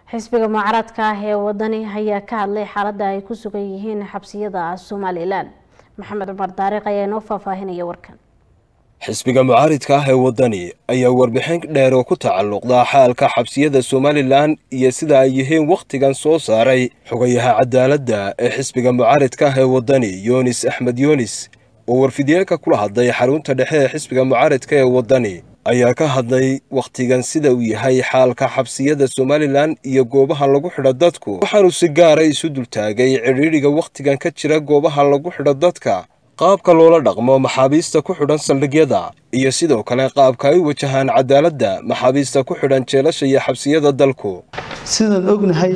xisbiga mucaaradka ah ee wadani ayaa ka hadlay xaalada ay ku sugan yihiin xabsiyada somalilan maxamed cumar daariq ayaa inoo faahfaahinaya warkan xisbiga mucaaridka ah ee waddani ayaa warbixin dheer oo ku tacalluqda xaalka xabsiyada somalilan iyo sida ay yihiin wakhtigan soo saaray xogayaha cadaaladda ee xisbiga mucaaridka ah ee waddani yunis axmed yunis oo warfidyeelka kula hadlay xarunta dhexe ee xisbiga mucaaridka ee waddani ayaa ka hadlay wakhtigan sida uu yahay xaalka xabsiyada somalilan iyo goobaha lagu xidho dadku waxaanu si gaara isu dultaagay cidhiidhiga wakhtigan ka jira goobaha lagu xidho dadka qaabka loola dhaqmo maxaabiista ku xidhan saldhigyada iyo sidoo kale qaabka ay u wajahaan cadaaladda maxaabiista ku xidhan jeelasha iyo xabsiyada dalku sidaan ognahay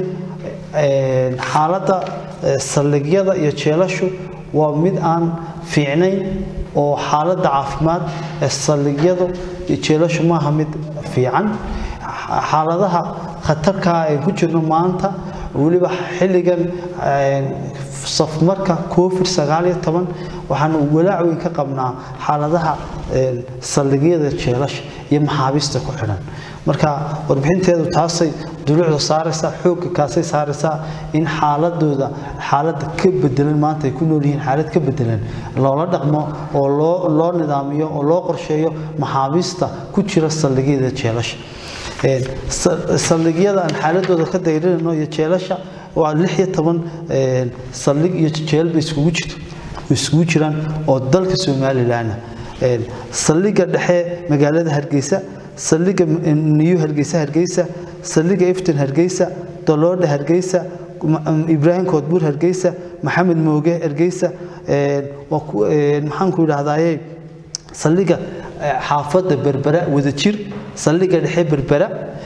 xaaladda saldhigyada iyo jeelashu waa mid aan fiicnayn oo xaaladda caafimaad ee saldhigyadu iyo jeelashu maaha mid fiican xaaladaha khatarkaa ay ku jirno maanta weliba xilligan safmarka covid sagaaliyo toban waxaanu walaac weyn ka qabnaa xaaladaha saldhigyada jeelasha iyo maxaabiista ku xidhan marka warbixinteedu taasay duluucda saaraysaa xoogga kaasay saaraysaa in xaaladooda xaalada ka bedelan maanta ay ku nool yihiin xaalad ka bedelan loola dhaqmo oo loo loo nidaamiyo oo loo qorsheeyo maxaabiista ku jira saldhigyada jeelasha saldhigyada aan xaaladooda ka dayrinayno iyo jeelasha waa lix iyo toban saldhig iyo jeelba iskugu jirto iskugu jiraan oo dalka somalilan saldhiga dhexe magaalada hargeysa saldhiga niyu hargeysa hargeysa saldhiga iftin hargeysa doloodha hargeysa ibraahim koodbuur hargeysa maxamed mooge hargeysa maxaanku idhahdaaye saldhiga xaafadda berbera wadajir saldhiga dhexe berbera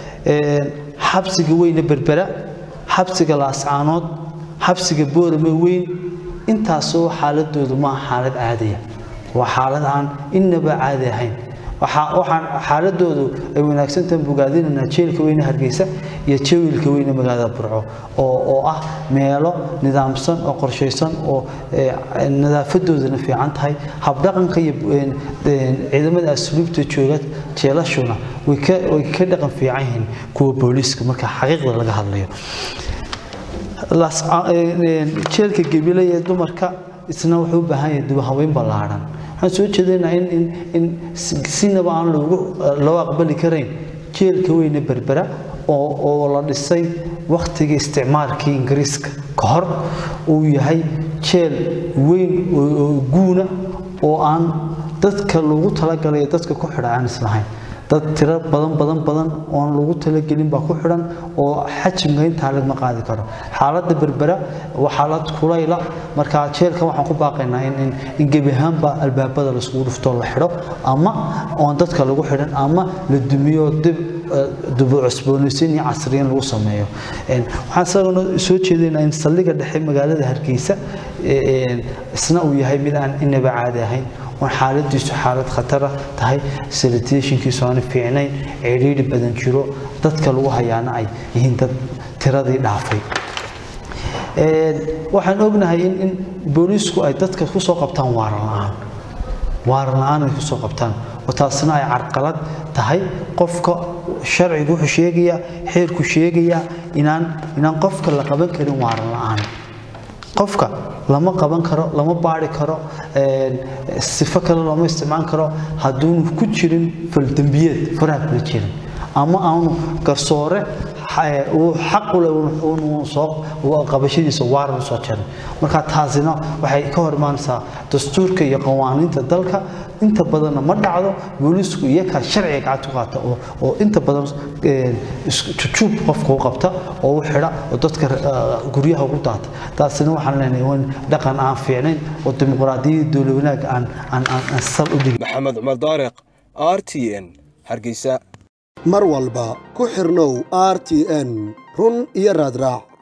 xabsiga weyne berbera xabsiga laascaanood xabsiga boorame weyn intaasoo xaaladoodu maaha xaalad caadiya waa xaalad aan innaba caadi ahayn waxaan xaaladoodu ay wanaagsantahan bogaadinaynaa jeelka weyne hargeysa iyo jawiilka weyne magaalada burco oo ah meelo nidaamsan oo qorshaysan oo nadaafadoodana fiican tahay habdhaqanka iyo ciidamada asluubta jooga jeelashuna way ka dhaqan fiican yihiin kuwa booliiska marka xaqiiqda laga hadlayo jeelka gebile ee dumarka isna wuxuu u baahan yahay dubahaweyn ballaadhan waxaan soo jeedaynaa in in sinaba aan loogu loo aqbali karayn jeelka weyne berbera oo oo la dhisay wakhtigii isticmaalkii ingiriiska ka hor uu yahay jeel weyn oo guuna oo aan dadka loogu talagalay dadka ku xidha aan islahayn dad tiro badan badan badan oon lagu talagelin baa ku xidhan oo xajimka intaa lagma qaadi karo xaaladda berbera waa xaalad kulayla marka jeelkan waxaan ku baaqaynaa in in gebi ahaanba albaabada laiskugu dhuftoo la xidho ama oon dadka lagu xidhan ama la dumiyo dib dubu cusboonaysiin iyo casriyin lagu sameeyo waxaan isagana soo jeedaynaa in saldhiga dhexe magaalada hargeysa isna uu yahay mid aan inaba caadi ahayn oon xaaladiisu xaalad khatara tahay salitationkiisu aan fiicnayn cidhiidhi badan jiro dadka lagu hayaana ay yihiin dad tiradii dhaafay waxaan ognahay in in booliisku ay dadka kusoo qabtaan waaran la-aan waaran la-aan ay kusoo qabtaan oo taasina ay carqalad tahay qofka sharcigu wuxuu sheegayaa xeerku sheegayaa inaan inaan qofka la qaban karin waaran la-aan qofka lama qaban karo lama baari karo sifo kale looma isticmaal karo hadduunu ku jirin faldembiyeed faraha kula jirin ama aanu garsoore uu xaq u leh soo qabashadiisa waaran soo jarin marka taasina waxay ka hor imaanaysaa dastuurka iyo qawaaniinta dalka inta badanna ma dhacdo booliisku iyakaa sharciga gacanta ku qaata oo inta badan jujuub qofka u qabta oo u xidha oo dadka guryaha ugu daata taasina waxaan leenahay waa dhaqan aan fiicnayn oo dimuqraadiyadda dowla wanaag aan aan aan sal u dhigin maxamed cumar daariq r t n hargeysa mar walba ku xirnow r t n run iyo raadraac